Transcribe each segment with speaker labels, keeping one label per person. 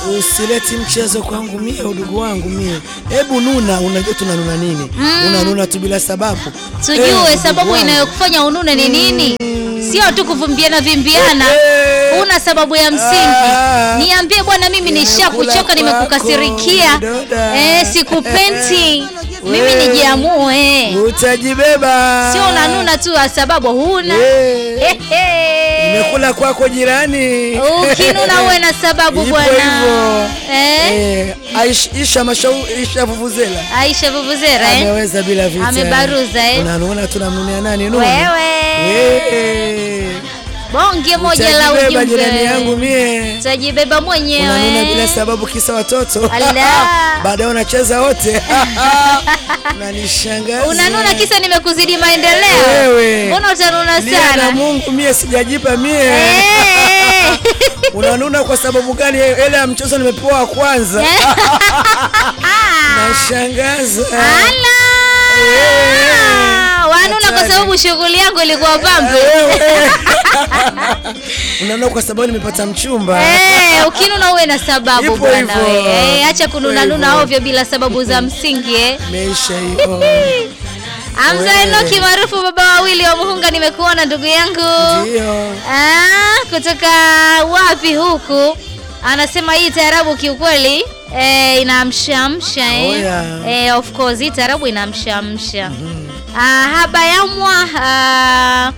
Speaker 1: Usileti mchezo kwangu mie, udugu wangu mie. Hebu nuna, unajua tunanuna nini? Unanuna tu bila sababu. Eh,
Speaker 2: Tujue
Speaker 1: ndugu
Speaker 2: sababu
Speaker 1: wangu.
Speaker 2: inayokufanya unune ni nini? Sio tu kuvumbiana vimbiana.
Speaker 1: Eh.
Speaker 2: Una sababu ya msingi.
Speaker 1: Ah.
Speaker 2: Niambie bwana, mimi nishakuchoka,
Speaker 1: Nimekula
Speaker 2: nimekukasirikia.
Speaker 1: kwako, doda.
Speaker 2: Eh, sikupendi. Mimi
Speaker 1: We.
Speaker 2: nijiamue.
Speaker 1: Utajibeba.
Speaker 2: Sio unanuna tu kwa sababu huna.
Speaker 1: Eh.
Speaker 2: Ehe.
Speaker 1: Nimekula kwako jirani.
Speaker 2: Ukinuna uwe na sababu
Speaker 1: Ipo
Speaker 2: bwana.
Speaker 1: hivyo.
Speaker 2: Eh?
Speaker 1: Eh, Aish- Isha Mashau Isha Vuvuzela.
Speaker 2: Aisha Vuvuzera eh?
Speaker 1: Ameweza bila vita.
Speaker 2: Amebaruza, eh?
Speaker 1: Unanuona tunamnunia nani Nunu?
Speaker 2: Wewe.
Speaker 1: Eh.
Speaker 2: Bonge moja la
Speaker 1: Utajibeba jirani yangu
Speaker 2: ujumbe.
Speaker 1: mie.
Speaker 2: Utajibeba
Speaker 1: Unanuna bila
Speaker 2: mwenyewe.
Speaker 1: sababu kisa watoto.
Speaker 2: Ala.
Speaker 1: Baadaye unacheza wote. Unanishangaza.
Speaker 2: Unanuna kisa nimekuzidi maendeleo.
Speaker 1: Wewe.
Speaker 2: Mbona utanuna
Speaker 1: Lia na
Speaker 2: sana?
Speaker 1: Mungu mie sijajipa mie.
Speaker 2: Eh.
Speaker 1: Unanuna kwa sababu gani? Ile ya mchezo nimepewa wa kwanza. Nashangaza.
Speaker 2: Ala. Wanuna kwa sababu shughuli yangu ilikuwa pambe.
Speaker 1: Wewe. Unanuna kwa sababu nimepata mchumba.
Speaker 2: Eh, ukinuna uwe na sababu
Speaker 1: Ipo
Speaker 2: bwana
Speaker 1: hivyo.
Speaker 2: we. Eh, acha kununa
Speaker 1: Ipo
Speaker 2: nuna
Speaker 1: hivyo.
Speaker 2: ovyo bila sababu za msingi eh.
Speaker 1: Meisha hiyo.
Speaker 2: Hamza
Speaker 1: Wewe.
Speaker 2: Enoki maarufu baba wawili wa Muhunga, nimekuona ndugu yangu.
Speaker 1: Ndio.
Speaker 2: Ah, kutoka wapi huku? Anasema hii taarabu kiukweli eh, inaamshaamsha eh.
Speaker 1: Oh, yeah.
Speaker 2: Eh, of course hii taarabu inaamshaamsha. Ah, haba yamwa ah,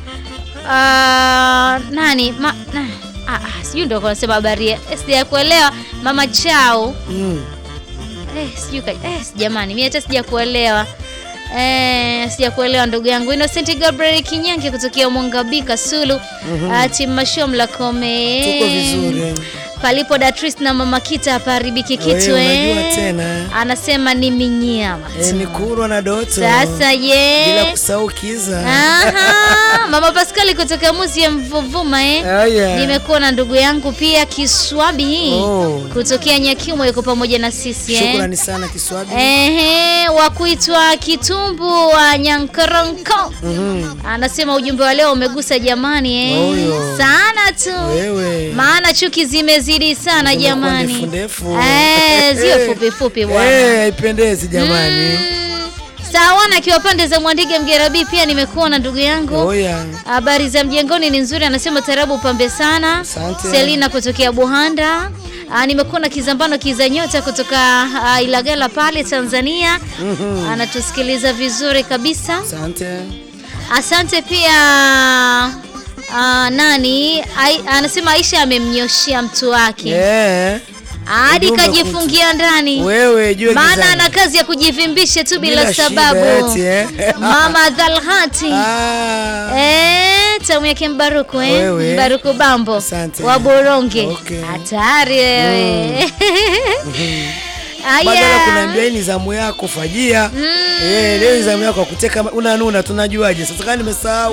Speaker 2: ah, nani ma, na, ah, ah, sijui ndio kunasema habari ya- eh, sijakuelewa mama chao
Speaker 1: Mm.
Speaker 2: Eh, sijui ka- eh, jamani mimi hata sijakuelewa. Eh, sijakuelewa ndugu yangu Innocent Gabriel Kinyange kutokea Mwangabika Sulu. Mm Timasho Mlakome.
Speaker 1: Tuko vizuri.
Speaker 2: Palipo Datris na Mama Kita hapaharibiki kitu
Speaker 1: Wewe
Speaker 2: eh.
Speaker 1: unajua tena.
Speaker 2: Anasema ni minyama
Speaker 1: Eh,
Speaker 2: tu.
Speaker 1: ni kurwa na doto.
Speaker 2: Sasa ye.
Speaker 1: Bila kusahau kiza.
Speaker 2: Aha, Mama Pascali kutoka Muzi ya Mvuvuma eh.
Speaker 1: Aya.
Speaker 2: Nimekuwa na ndugu yangu pia Kiswabi hii
Speaker 1: Oh.
Speaker 2: kutokea Nyakiumo yuko pamoja na sisi eh.
Speaker 1: Shukrani sana Kiswabi.
Speaker 2: Ehe, wa kuitwa Kitumbu wa Nyankoronko
Speaker 1: Mhm.
Speaker 2: anasema ujumbe wa leo umegusa jamani eh.
Speaker 1: Oyo.
Speaker 2: sana tu
Speaker 1: Wewe.
Speaker 2: maana chuki zimezidi sana
Speaker 1: Zimekuwa
Speaker 2: jamani
Speaker 1: ndefu ndefu.
Speaker 2: Eh, ziwe fupi fupi bwana
Speaker 1: Eh, haipendezi jamani.
Speaker 2: Mm. Sawana akiwa pande za Mwandige Mgerabi pia nimekuona ndugu yangu
Speaker 1: Oya.
Speaker 2: Habari za mjengoni ni nzuri, anasema tarabu pambe sana.
Speaker 1: Asante.
Speaker 2: Selina kutokea Buhanda. Ah, nimekuwa na Kizambano Kiza Nyota kutoka ah, Ilagala pale Tanzania.
Speaker 1: Mhm.
Speaker 2: Anatusikiliza vizuri kabisa.
Speaker 1: Asante.
Speaker 2: Asante pia ah, nani Ai, anasema Aisha amemnyoshia mtu wake
Speaker 1: Eh.
Speaker 2: hadi
Speaker 1: ujumbe
Speaker 2: kajifungia ndani,
Speaker 1: Wewe jue
Speaker 2: maana
Speaker 1: gizani.
Speaker 2: ana kazi ya kujivimbisha tu bila,
Speaker 1: Bila shida
Speaker 2: sababu.
Speaker 1: eti, eh.
Speaker 2: Mama Dhalhati
Speaker 1: Ah.
Speaker 2: Eh, tamu yake Mbaruku eh?
Speaker 1: Wewe.
Speaker 2: Mbaruku Bambo
Speaker 1: Asante.
Speaker 2: wa Boronge.
Speaker 1: Okay.
Speaker 2: Hatari wewe.
Speaker 1: Badala
Speaker 2: Aya.
Speaker 1: kunaambia hii ni zamu yako fajia. Eh, leo ni zamu yako ya kuteka unanuna tunajuaje? Sasa kama nimesahau.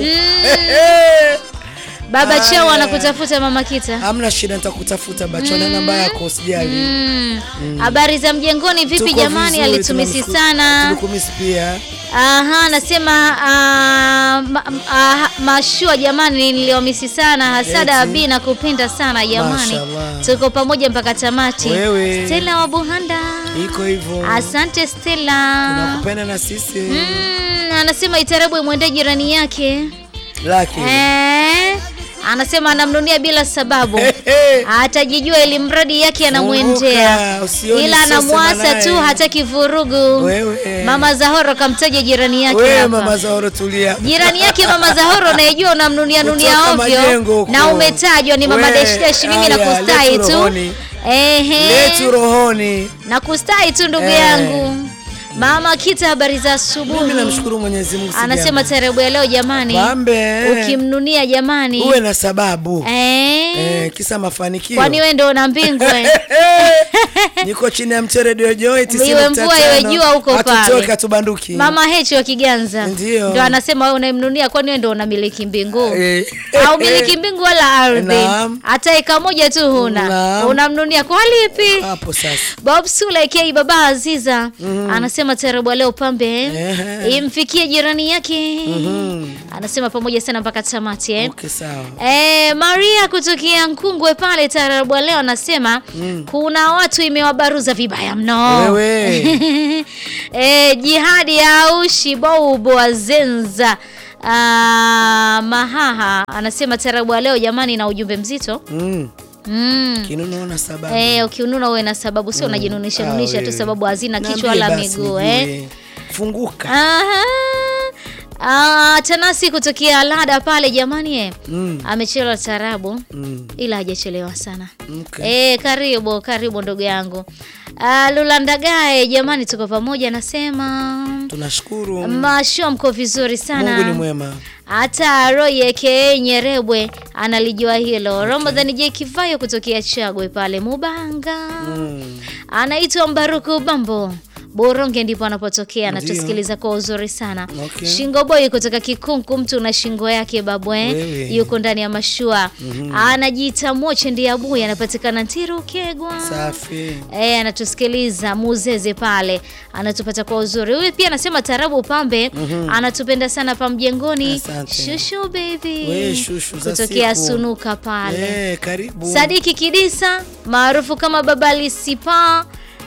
Speaker 2: Baba
Speaker 1: Aya.
Speaker 2: Chao anakutafuta mama Kita.
Speaker 1: Hamna shida nitakutafuta bachona namba yako usijali.
Speaker 2: Mm. Habari za mjengoni vipi
Speaker 1: Tuko
Speaker 2: jamani?
Speaker 1: vizuri,
Speaker 2: Alitumisi
Speaker 1: tunamshukuru-
Speaker 2: sana.
Speaker 1: Tulikumisi pia.
Speaker 2: Aha, anasema ah, ma, ah, mashua jamani, niliwamisi sana. Hasada
Speaker 1: Eti.
Speaker 2: Abi na kupenda sana jamani,
Speaker 1: Mashallah.
Speaker 2: tuko pamoja mpaka tamati.
Speaker 1: Wewe.
Speaker 2: Stella wa Buhanda,
Speaker 1: Iko hivyo.
Speaker 2: asante Stella.
Speaker 1: Tunakupenda na sisi.
Speaker 2: Mm, anasema itarabu imwendee jirani yake
Speaker 1: Laki.
Speaker 2: eh, anasema anamnunia bila sababu atajijua ili mradi yake anamwendea
Speaker 1: Funguka, usione
Speaker 2: ila
Speaker 1: sasa
Speaker 2: anamwasa
Speaker 1: naye.
Speaker 2: tu hataki vurugu
Speaker 1: Wewe.
Speaker 2: mama Zahoro kamtaja jirani yake
Speaker 1: Wewe
Speaker 2: hapa
Speaker 1: mama Zahoro tulia.
Speaker 2: jirani yake mama Zahoro unayejua unamnunia nunia
Speaker 1: Kutoka
Speaker 2: ovyo
Speaker 1: majengo huko.
Speaker 2: na umetajwa ni mama
Speaker 1: We,
Speaker 2: Deshdesh mimi
Speaker 1: aya,
Speaker 2: nakustahi
Speaker 1: letu
Speaker 2: tu
Speaker 1: rohoni.
Speaker 2: ehe
Speaker 1: Letu rohoni.
Speaker 2: nakustahi tu ndugu
Speaker 1: Eh.
Speaker 2: yangu mama Kita habari za
Speaker 1: Mimi
Speaker 2: asubuhi
Speaker 1: namshukuru Mwenyezi Mungu.
Speaker 2: anasema
Speaker 1: sijambo.
Speaker 2: tarebu ya leo jamani
Speaker 1: Pambe.
Speaker 2: ukimnunia jamani
Speaker 1: Uwe na sababu.
Speaker 2: eh,
Speaker 1: Eh, kisa mafanikio.
Speaker 2: kwani wewe ndio una mbingu eh?
Speaker 1: Niko chini ya mche Radio Joy 90.5.
Speaker 2: Iwe mvua, iwe jua huko pale.
Speaker 1: Hatutoki hatubanduki.
Speaker 2: mama Hechi wa Kiganza
Speaker 1: Ndio.
Speaker 2: ndo anasema wewe unayemnunia kwani wewe ndio unamiliki mbingu
Speaker 1: Eh.
Speaker 2: au miliki mbingu wala ardhi
Speaker 1: Naam.
Speaker 2: hata eka moja tu huna
Speaker 1: Naam.
Speaker 2: unamnunia kwa lipi
Speaker 1: Hapo sasa.
Speaker 2: Bob Sule aka Baba Aziza anasema anasema tarabu leo pambe
Speaker 1: Ehe.
Speaker 2: imfikie jirani yake
Speaker 1: Mhm.
Speaker 2: anasema pamoja sana mpaka tamati eh.
Speaker 1: Okay, sawa.
Speaker 2: Eh, Maria kutokea Nkungwe pale tarabu leo anasema kuna watu imewabaruza vibaya mno.
Speaker 1: Wewe.
Speaker 2: eh, jihadi ya ushi bobo wazenza Ah, Mahaha anasema tarabu ya leo jamani, na ujumbe mzito
Speaker 1: Mm.
Speaker 2: mm.
Speaker 1: Kinuno na sababu.
Speaker 2: Eh, ukiununa uwe na sababu, sio unajinunisha
Speaker 1: Ah,
Speaker 2: nunisha tu
Speaker 1: wewe.
Speaker 2: sababu hazina kichwa
Speaker 1: Niambie
Speaker 2: wala
Speaker 1: basi
Speaker 2: miguu
Speaker 1: nijue.
Speaker 2: eh.
Speaker 1: Funguka.
Speaker 2: Aha. Ah, Tanasi kutokea Lada pale jamani eh.
Speaker 1: Mm.
Speaker 2: Amechelewa tarabu
Speaker 1: Mm.
Speaker 2: ila hajachelewa sana.
Speaker 1: Okay.
Speaker 2: Eh, karibu karibu ndugu yangu. Ah, Lulandagae jamani, tuko pamoja nasema
Speaker 1: Tunashukuru.
Speaker 2: masho mko vizuri sana.
Speaker 1: Mungu ni mwema.
Speaker 2: Hata Roy aka Nyerebwe analijua hilo. Ramadhani J Kivayo kutokea Chagwe pale Mubanga.
Speaker 1: Mm.
Speaker 2: Anaitwa Mbaruku Bambo. Boronge ndipo anapotokea
Speaker 1: Ndio.
Speaker 2: anatusikiliza kwa uzuri sana.
Speaker 1: Okay.
Speaker 2: Shingo boy kutoka Kikunku, mtu na shingo yake babwe,
Speaker 1: Wewe.
Speaker 2: yuko ndani ya mashua. Anajiita Moche ndiye abuya, anapatikana Ntiru Kegwa.
Speaker 1: Safi.
Speaker 2: Eh, anatusikiliza Muzeze pale, anatupata kwa uzuri. Huyu pia anasema tarabu pambe, anatupenda sana pa mjengoni.
Speaker 1: Asante.
Speaker 2: Shushu baby.
Speaker 1: We, shushu za
Speaker 2: kutokea
Speaker 1: siku.
Speaker 2: Sunuka pale.
Speaker 1: Eh, karibu.
Speaker 2: Sadiki Kidisa maarufu kama Baba Lisipa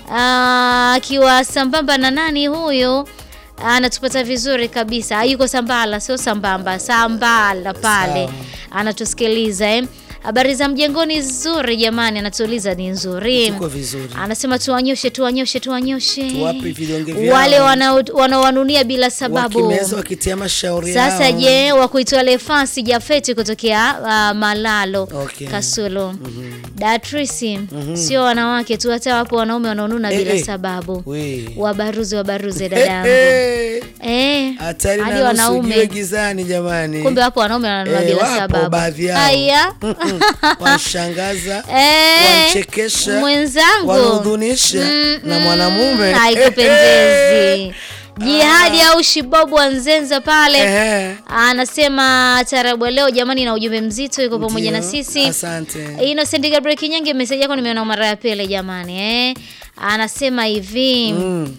Speaker 2: ah, akiwa sambamba na nani huyo anatupata vizuri kabisa. Yuko Sambala, sio sambamba, Sambala pale
Speaker 1: Sawa.
Speaker 2: anatusikiliza eh. Habari za mjengoni nzuri jamani, anatuuliza ni nzuri.
Speaker 1: Tuko vizuri.
Speaker 2: Anasema tuwanyoshe, tuwanyoshe, tuwanyoshe
Speaker 1: Tuwape vidonge vyao.
Speaker 2: wale wanao- wanaowanunia bila sababu.
Speaker 1: Wakimeza wakitia mashauri
Speaker 2: Sasa
Speaker 1: yao.
Speaker 2: je, wa kuitwa Lefasi Jafeti kutokea uh, Malalo
Speaker 1: Okay.
Speaker 2: Kasulu Datrisi, sio wanawake tu, hata wapo wanaume wanaonuna
Speaker 1: Eh,
Speaker 2: bila
Speaker 1: eh.
Speaker 2: sababu.
Speaker 1: We.
Speaker 2: Wabaruze, wabaruze
Speaker 1: Eh,
Speaker 2: dadangu.
Speaker 1: eh.
Speaker 2: Eh,
Speaker 1: Hatari
Speaker 2: hadi
Speaker 1: na nusu jiwe
Speaker 2: wanaume
Speaker 1: gizani jamani.
Speaker 2: kumbe wapo wanaume wananuna
Speaker 1: Eh,
Speaker 2: bila
Speaker 1: wapo
Speaker 2: sababu.
Speaker 1: baadhi yao.
Speaker 2: Aya.
Speaker 1: Wanshangaza,
Speaker 2: Eh,
Speaker 1: wanchekesha,
Speaker 2: mwenzangu
Speaker 1: wanahudhunisha
Speaker 2: Mm,
Speaker 1: na
Speaker 2: mm,
Speaker 1: mwanamume.
Speaker 2: haikupendezi. Jihadi au shibobu wanzenza pale
Speaker 1: Ehe.
Speaker 2: anasema tarabu ya leo jamani, na ujumbe mzito, yuko pamoja na
Speaker 1: Ndio,
Speaker 2: sisi.
Speaker 1: Asante.
Speaker 2: Innocent Gabriel Kinyange, meseji yako nimeona mara ya pili jamani, eh. Anasema hivi
Speaker 1: Mm.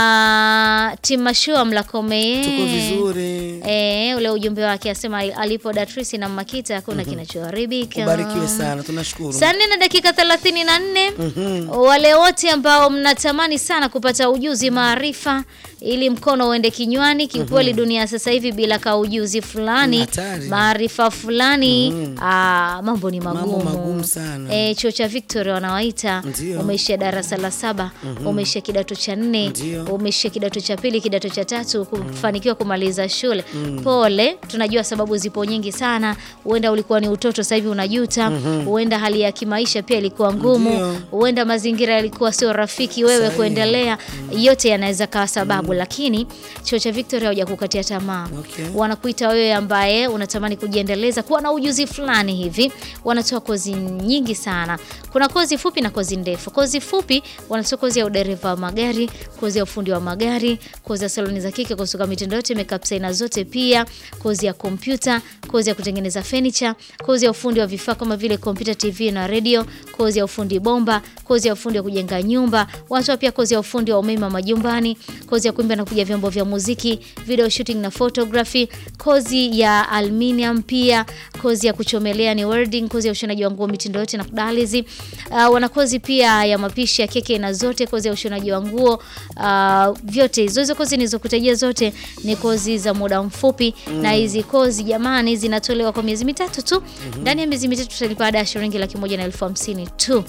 Speaker 2: ah, Timashua Mlakome
Speaker 1: Tuko vizuri.
Speaker 2: Eh, ule ujumbe wake asema alipo Datrisi na Makita hakuna kinachoharibika.
Speaker 1: Ubarikiwe sana, tunashukuru.
Speaker 2: Saa nne na dakika thelathini na nne.
Speaker 1: Mhm.
Speaker 2: Wale wote ambao mnatamani sana kupata ujuzi maarifa ili mkono uende kinywani, kiukweli dunia sasa hivi bila ka ujuzi fulani
Speaker 1: Hatari.
Speaker 2: maarifa fulani ah, mambo ni
Speaker 1: Mambo
Speaker 2: magumu,
Speaker 1: magumu sana.
Speaker 2: Eh, chuo cha Victoria wanawaita,
Speaker 1: Ndio.
Speaker 2: umeishia darasa la saba, umeishia kidato cha nne,
Speaker 1: Ndio.
Speaker 2: umeishia kidato cha pili, kidato cha tatu, kufanikiwa kumaliza shule. Pole, tunajua sababu zipo nyingi sana. Huenda ulikuwa ni utoto, sasa hivi unajuta. Huenda hali ya kimaisha pia ilikuwa ngumu.
Speaker 1: Ndio.
Speaker 2: Huenda mazingira yalikuwa sio rafiki wewe
Speaker 1: Sahihi.
Speaker 2: kuendelea. Yote yanaweza kawa sababu, lakini chuo cha Victoria hawajakukatia tamaa.
Speaker 1: Okay.
Speaker 2: Wanakuita wewe ambaye unatamani kujiendeleza, kuwa na ujuzi fulani hivi. Wanatoa kozi nyingi sana. Kuna kozi fupi na kozi ndefu. Kozi fupi wanatoa kozi ya udereva wa magari, kozi ya ufundi wa magari, kozi ya saloni za kike, kusuka mitindo yote, makeup aina zote, pia kozi ya kompyuta, kozi ya kutengeneza furniture, kozi ya ufundi wa vifaa kama vile kompyuta, TV na radio, kozi ya ufundi bomba, kozi ya ufundi wa kujenga nyumba. Wanatoa pia kozi ya ufundi wa umeme wa majumbani, kozi ya kuimba na kupiga vyombo vya muziki, video shooting na photography, kozi ya aluminium, pia kozi ya kuchomelea ni welding, kozi ya ushonaji wa nguo mitindo yote na kudalizi. Uh, wana kozi pia ya mapishi ya keke na zote, kozi ya ushonaji wa nguo uh, vyote hizo hizo kozi nilizokutajia zote ni kozi za muda mfupi na hizi kozi jamani zinatolewa kwa miezi mitatu tu. Ndani ya miezi mitatu tutalipa ada ya shilingi laki moja na elfu hamsini tu.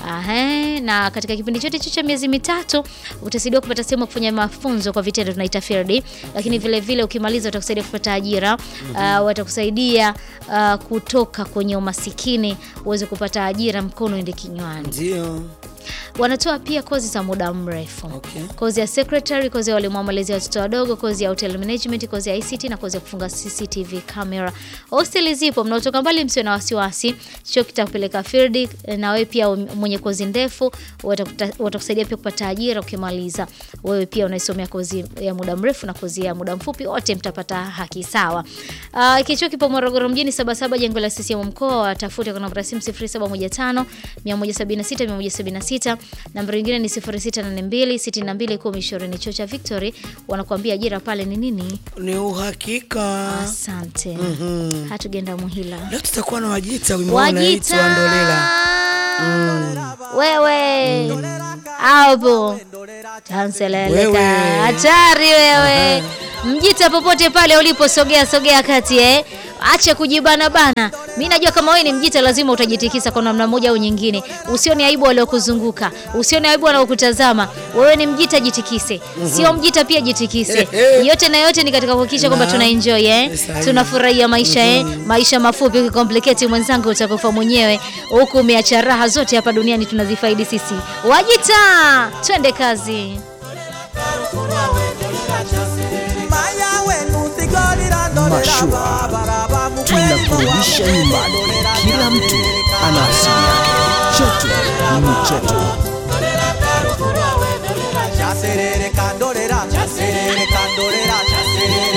Speaker 2: Ahe, na katika kipindi chote hicho cha miezi mitatu utasaidiwa kupata sehemu ya kufanya mafunzo kwa vitendo tunaita field, lakini vile vile ukimaliza utakusaidia kupata ajira uh, watakusaidia uh, kutoka kwenye umasikini uweze kupata ajira, mkono ende kinywani.
Speaker 1: Ndio.
Speaker 2: Wanatoa pia kozi za muda mrefu
Speaker 1: Okay.
Speaker 2: kozi ya secretary, kozi ya walimu wa malezi ya watoto wadogo, kozi ya hotel management, kozi ya ICT na kozi ya kufunga CCTV camera. Hosteli zipo, mnaotoka mbali msio na wasiwasi, chuo kitakupeleka field na wewe pia mwenyewe mwenye kozi ndefu watakuta- watakusaidia pia kupata ajira ukimaliza. Wewe pia unaisomea kozi ya muda mrefu na kozi ya muda mfupi, wote mtapata haki sawa. Uh, kichuo kipo Morogoro mjini Sabasaba, jengo la CCM mkoa. Watafute kwa namba ya simu 0715 176 176. Namba nyingine ni 0682 62 10 20. Chuo cha Victory wanakuambia ajira pale ni nini?
Speaker 1: Ni uhakika.
Speaker 2: Asante. Hatugenda Muhila.
Speaker 1: Leo tutakuwa na Wajita wimbo unaitwa
Speaker 2: Wajita
Speaker 1: Ndolela.
Speaker 2: wewe hapo tanseleleka
Speaker 1: Wewe.
Speaker 2: hatari wewe mjita popote pale ulipo sogea sogea kati eh acha kujibana bana mi najua kama wewe ni mjita lazima utajitikisa kwa namna moja au nyingine usione aibu waliokuzunguka usione aibu wanaokutazama wewe ni mjita jitikise sio mjita pia jitikise yote na yote ni katika kuhakikisha kwamba
Speaker 1: Naam.
Speaker 2: tuna enjoy eh
Speaker 1: Sahihi.
Speaker 2: tunafurahia maisha eh maisha mafupi ukikompliketi mwenzangu utakufa mwenyewe huku umeacha raha zote hapa duniani tunazifaidi sisi wajita twende kazi
Speaker 3: Mashua tunakurudisha nyumbani. Kila mtu ana asili yake. Chetu ni chetu.
Speaker 4: Chaserere kandorera, chaserere kandorera, chaserere